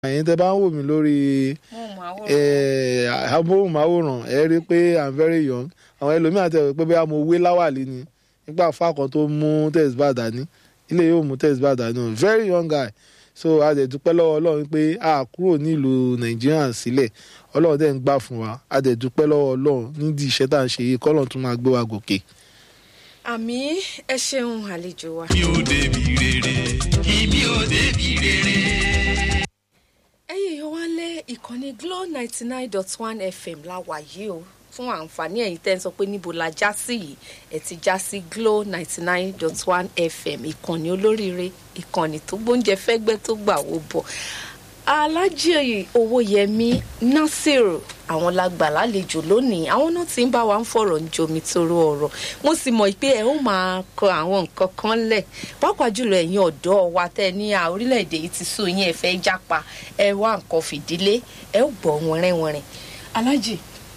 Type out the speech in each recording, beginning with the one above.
ẹ̀yin tẹ́ bá ń wò mí lórí amóhùnmáwòrán ẹ rí i pé i'm very young àwọn ẹlòmíràn tẹ̀ wí pé bóyá mo wé láwàlí ni nígbà fákan tó mú tẹ̀síbà dání ilé yóò mú tẹ̀síbà dání o very young guy so a dẹ̀ dúpẹ́ lọ́wọ́ ọlọ́run pé a kúrò nílùú nàìjíríà sílẹ̀ ọlọ́run dẹ̀ ń gbà fún wa a dẹ̀ dúpẹ́ lọ́wọ́ ọlọ́run nídìí iṣẹ́ tá à ń ṣe yìí kọ́lọ́run tún máa gbé wa gòkè. àmì ẹ ṣeun àlejò wa. mi ò débi rere kí mi ò débi rere. ẹ̀yin èèyàn wá lé ìkànnì glo ninety nine dot one fm la wà yìí o fún àǹfààní ẹ̀yin tẹ́ ń sọ pé níbo la já sí yìí ẹ̀ ti já sí glo ninety nine dot one fm ìkànnì olóríire ìkànnì tó gbóúnjẹ fẹ́gbẹ́ tó gbà wó bọ̀ alájì owóyẹmí nasiru àwọn lágbà lálejò lónìí àwọn náà ti ń bá wa ń fọ̀rọ̀ ń jomi toro ọ̀rọ̀ mo sì mọ̀ pé ẹ ó máa kọ àwọn nǹkan kan lẹ̀ pàápàá jùlọ ẹ̀yin ọ̀dọ́ wa tẹ́ ní à orílẹ̀-èdè yìí ti sún yín ẹ fẹ́ jápa ẹ wá nǹkan fìdílé ẹ ó gbọ́ wọ̀nrẹ́wọ̀nrẹ́ alájì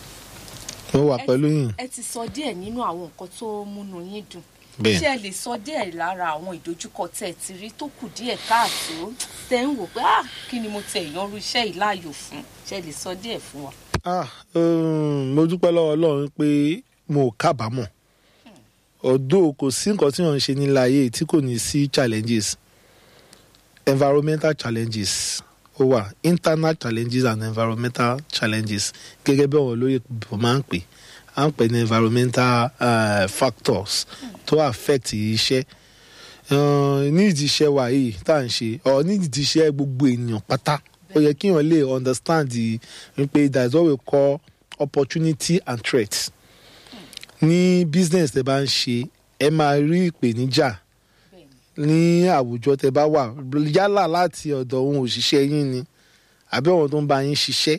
mo wà pẹ̀lú yín. ẹ ti sọ díẹ̀ nínú àwọn nǹkan tó múnú yín dùn Bẹ́ẹ̀. ṣé ẹ lè sọ díẹ̀ lára àwọn ìdojúkọ tẹ́ ẹ ti rí tó kù díẹ̀ káàtó tẹ́ ń wò pé ah kí ni mo tẹ ìyanru iṣẹ́ yìí láàyò fún ṣé ẹ lè sọ díẹ̀ fún wa. ah um, mo dúpẹ́ lọ́wọ́ ọlọ́run pé mo ò kábàámọ̀ ọ̀dọ́ kò sí nǹkan tí wọ́n ń ṣe nílé ayé tí kò ní sí challenges environmental challenges ó wà internal challenges and environmental challenges gẹ́gẹ́ bí àwọn olóyè bò máa ń pè à ń pè ní environmental uh, factors tó affect iṣẹ́ uh, ní ìdí iṣẹ́ wa yìí tá à ń ṣe ọ̀ ní ìdí iṣẹ́ gbogbo ènìyàn pátá ó yẹ kí èèyàn lè understand the wípé that is what we call opportunity and threat ní business tẹ bá ń ṣe ẹ máa rí ìpèníjà ní àwùjọ tẹ bá wà yálà láti ọ̀dọ̀ ohun òṣìṣẹ́ yín ni àbí àwọn tó ń bá yín ṣiṣẹ́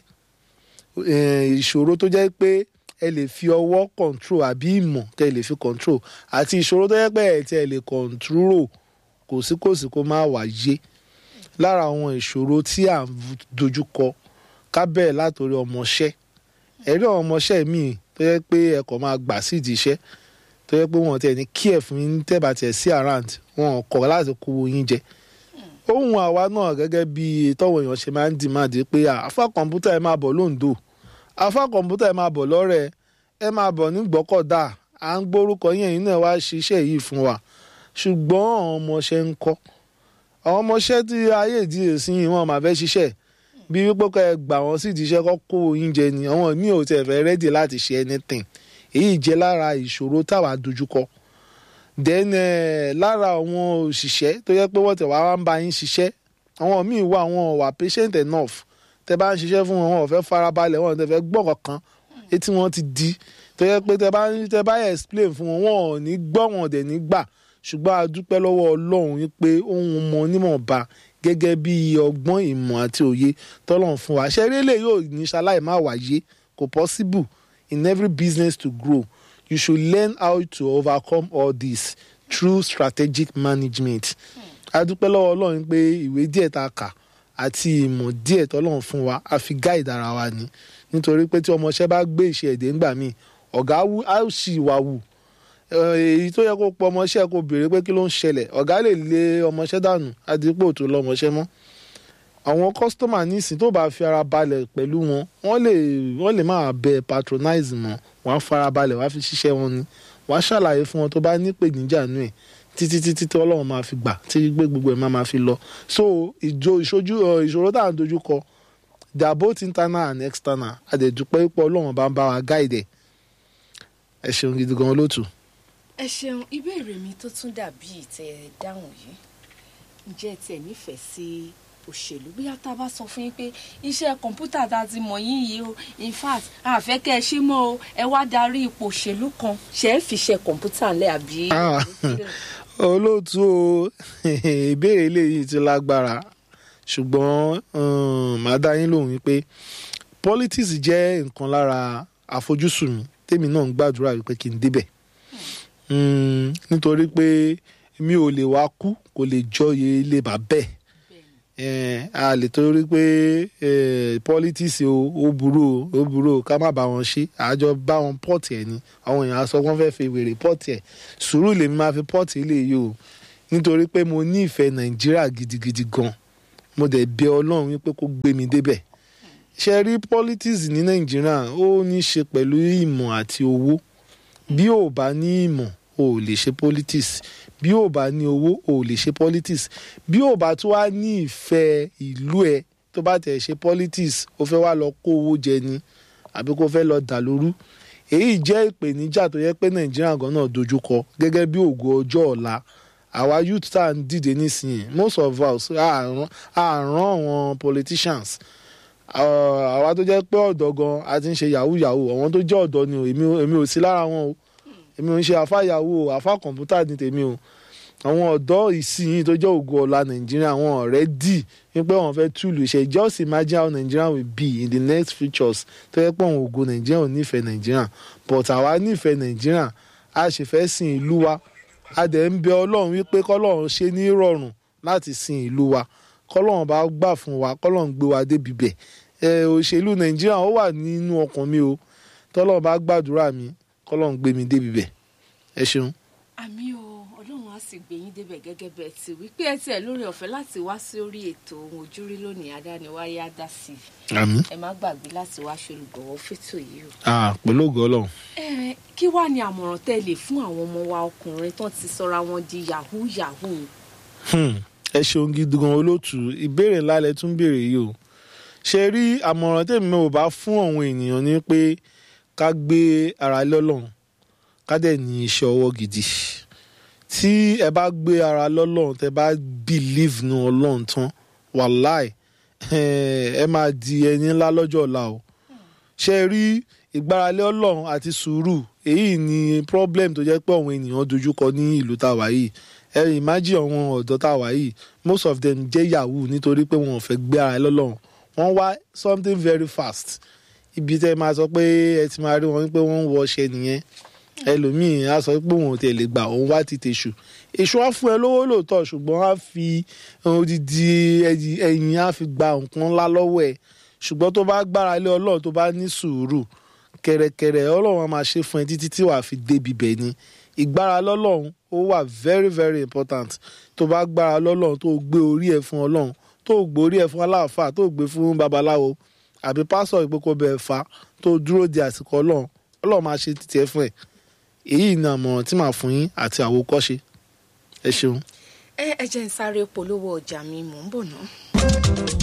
Eh, ìṣòro tó jẹ́ pé ẹ lè fi ọwọ́ control àbí ìmọ̀ tẹ lè fi control àti ìṣòro tó jẹ́ pé ẹ tẹ lè control kò sí kò sí kó má wáyé lára àwọn ìṣòro tí à ń dojúkọ ká bẹ̀rẹ̀ látòrí ọmọọṣẹ́ ẹ̀rí àwọn ọmọọṣẹ́ míì tó yẹ pé ẹ kàn máa gbà sídìí iṣẹ́ tó yẹ pé wọn tẹ̀ ní kí ẹ̀ fún yín tẹ̀bà tẹ̀ sí around wọn kọ̀ láti kó yín jẹ ohun àwa náà gẹ́gẹ́ bí tọ́wọ́ èèyàn ṣe máa ń dìmáàdì pé àfa kọ̀ǹpútà ẹ máa bọ̀ lóńdó àfa kọ̀ǹpútà ẹ máa bọ̀ lọ́rẹ̀ ẹ máa bọ̀ ní gbọ́kọ̀dá à ń gbórúkọ yẹn yìí náà wá ṣiṣẹ́ yìí fún wa ṣùgbọ́n àwọn ọmọọṣẹ́ ń kọ́ àwọn ọmọọṣẹ́ tí ayé ìdíyè sí yìí wọn máa fẹ́ ṣiṣẹ́ bí wípé kọ́ ẹ gbà wọ́n sí ìdíṣẹ́ kọ́ kó yín jẹ ni àwọn míì ò tẹ̀ fẹ́ rẹ́dì láti ṣe anything èyí jẹ́ lára ìṣòro táwa dojúkọ then eh, lára àwọn òṣìṣẹ́ tó yẹ pé wọ́n tẹ̀ wá ń bá yín ṣiṣẹ́ àwọn míì wà wọn wà patient enough tẹ bá ń ṣiṣẹ́ fún wọn wọn ò fẹ́ farabalẹ̀ wọn ò tẹ fẹ́ gbọ́ kankan etí wọn ti di tó yẹ pé tẹ bá tẹ bá explain fún wọn wọn ò ní gbọ́ wọn ò dẹ̀ ní gbà ṣùgbọ́n a dúpẹ́ lọ́wọ́ ọlọ́run wípé ohun mọ onímọ̀ọ́ba gẹ́gẹ́ bí ọgbọ́n ìmọ̀ àti òye tọ́lọ́run fún wa ṣẹ́rí lè yóò ní ṣaláì má wáyé kò possible in every business to grow you should learn how to overcome all this through strategic management a dúpẹ́ lọ́wọ́ ọlọ́run pé ìwé díẹ̀ tá a kà àti ìmọ̀ díẹ̀ tọ́lọ́run fún wa a fi guide ara wa ni nítorí pé tí ọmọọṣẹ́ bá gbé iṣẹ́ ẹ̀dẹ̀ ńgbà míì ọ̀gá á sì wà wù èyí tó yẹ kó pọ ọmọọṣẹ́ kó béèrè pé kí ló ń ṣẹlẹ̀ ọ̀gá lè lé ọmọọṣẹ́ dànù àdìpọ̀ tó lọ́mọọṣẹ́ mọ́ àwọn kọ́sítọ́mà nísìn tó bá fi ara balẹ̀ pẹ̀lú wọn wọ́n lè wọ́n lè máa bẹ patronize mọ́ wọ́n á fara balẹ̀ wọ́n á fi ṣiṣẹ́ wọn ni wọ́n á ṣàlàyé fún wọn tó bá ní ìpèníjà nù ẹ̀ títí títí tí ọlọ́run máa fi gbà tí gbé gbogbo ẹ̀ máa máa fi lọ so ìjọ ìṣojú ìṣòro tá à ń dojú kọ they are both internal and external àdẹ̀dúpẹ́ pọ̀ ọlọ́run bá ń bá wa guide ẹ̀ ẹ ṣeun gidi gan olóòtú. ẹ ṣeun ìbéèrè mi tó tún dàbí ìtẹ dáhùn yìí ǹjẹ́ ẹ tiẹ̀ nífẹ̀ẹ́ sí òṣèlú bí tá a bá sọ fún yín pé iṣẹ́ kọ̀ǹpútà tá a ti mọ̀ yín yìí o in fact àfẹ́ kẹ́ ẹ ṣe mọ́ o ẹ wá darí ipò òṣèlú kan ṣe é fi ṣe kọ̀ǹpútà ńlẹ̀ àbí. olóòtú o ìbéèrè eléyìí ti lágbára ṣùgbọ́n màá dá yín lóhùn wípé politics jẹ́ nǹkan lára àfojúsùn mi tèmi náà ń gbàdúrà wípé kí n débẹ̀ nítorí pé mi ò lè wá kú kò lè jọyè ilé bàbẹ́ ẹ̀ a lè torí pé politics o ó burú o ó burú o ká má bá wọn ṣe àjọ bá wọn pọ́ọ̀tì ẹ̀ ni àwọn èèyàn sọ wọ́n fẹ́ fi wèrè pọ́ọ̀tì ẹ̀ sùúrù lèmi máa fi pọ́ọ̀tì ilé yìí o nítorí pé mo ní ìfẹ́ nàìjíríà gidigidi gan mo dẹ̀ bẹ ọlọ́run wípé kó gbé mi débẹ̀ ṣe rí politics ní nàìjíríà ó ní í ṣe pẹ̀lú ìmọ̀ àti owó bí ò bá ní ìmọ̀ o ò lè ṣe politics bí ò bá ní owó o ò lè ṣe politics bí ò bá tún wá ní ìfẹ́ ìlú ẹ tó bá tẹ̀ ṣe politics ó fẹ́ wá lọ kó owó jẹ ni àbí kó fẹ́ lọ dà lóru èyí jẹ́ ìpèníjà tó yẹ pé nàìjíríà gan náà dojúkọ gẹ́gẹ́ bí ògo ọjọ́ ọ̀la àwa youth tá à ń dìde nísìnyí most of us àrán àwọn politicians Ah, àwa tó jẹ́ pé ọ̀dọ́ gan a ti ń ṣe yahoo yahoo àwọn tó jẹ́ ọ̀dọ́ ni o èmi ò- èmi ò sí lára wọn o èmi ò ń ṣe àfa yahoo o àfa kọ̀ǹpútà ní tèmi o àwọn ọ̀dọ́ ìsinyìí tó jẹ́ ògo ọ̀la nàìjíríà àwọn ọ̀rẹ́ dì wípé wọ́n fẹ́ túlù ṣe just imagine how Nigeria will be in the next futures tó yẹ pé àwọn ògo nàìjíríà ò nífẹ̀ẹ́ nàìjíríà but àwa nífẹ̀ẹ́ nàìjíríà a sì fẹ́ sin ìlú wa a dẹ̀ ń bẹ ọlọ́run wípé kọ́lọ́run ṣe ní rọrùn láti sin ìlú wa kọ́lọ́run bá gbà fún wa kọ́lọ́run gbé wa débi bẹ̀ ẹ òṣèlú nàìjíríà ó wà nínú ọkàn mi o tọ́lọ́run bá gbàdúrà mi kọ́lọ́run gbé mi débi bẹ̀ ẹ ṣeun. àmì o ọlọ́run á sì gbé yín débẹ̀ gẹ́gẹ́ bẹ́ẹ̀ ti wípé ẹ tiẹ̀ lórí ọ̀fẹ́ láti wá sí orí ètò ohun ojúrí lónìí adániwáyé á dá sí i àmín. ẹ má gbàgbé láti wá ṣolùgbọ̀wọ́ fẹ́tò yìí o. ah pẹ̀lú ògo ọlọ́run. ẹ kí wàá ní àmọ̀ràn tẹ́ ẹ lè fún àwọn ọmọ wa ọkùnrin tán ti sọra wọn di yahoo yahoo Hmm, ẹ ṣeun gidi gan olóòtú ìbéèrè ńlá lẹ tún béèrè yìí o ṣe rí àmọ̀ràn tèmi ò bá fún àwọn ènìyàn ni pé ká gbé ara lọ́lọ́run ká dẹ̀ ní iṣẹ́ ọwọ́ gidi tí ẹ bá gbé ara lọ́lọ́run tẹ bá believe nu ọlọ́run tán wàláì ẹ máa di ẹni ńlá lọ́jọ́ ọ̀la o ṣe rí ìgbáralé ọlọ́run àti sùúrù èyí ni problem tó jẹ́ pé àwọn ènìyàn dojúkọ ní ìlú tá a wà yìí ẹ imagine àwọn ọ̀dọ́ tá a wà yìí most of them jẹ́ yahoo nítorí pé wọn ò fẹ́ gbé ara lọ́lọ́run wọ́n wá something very fast ibi tẹ́ máa sọ pé ẹ ti máa rí wọn pé wọ́n ń wọ ọṣẹ nìyẹn ẹlòmíì á sọ pé òun ò tẹ̀ lè gbà òun wá ti tèṣù èṣù á fún ẹ lówó lóòótọ́ ṣùgbọ́n á fi odidi ẹyìn ẹyìn á fi gba nǹkan ńlá lọ́wọ́ ẹ ṣùgbọ́n tó bá gbára lé ọlọ́run tó bá ní sùúrù kẹ̀rẹ̀kẹ̀rẹ̀ ọlọ́run á máa ṣe fún ẹ títí tí wàá fi débi bẹ̀ ni ìgbára lọ́lọ́run ó wà very very important tó bá gbára lọ́lọ́run tó gbé orí ẹ̀ fún ọlọ́run tó gbé orí ẹ̀ fún aláàfáà tó gbé fún babaláwo àbí pásọ̀ ìpókò bẹ́ẹ̀ fa tó dúró di àsìkò ọlọ́run ọlọ́run máa ṣe títí ẹ fún ẹ èyí ni àmọ̀ràn tí màá fún yín àti àwòkọ́ṣe ẹ ṣeun. ẹ ẹ jẹ́ ń sáré polówó ọjà mi mò ń bọ̀ náà.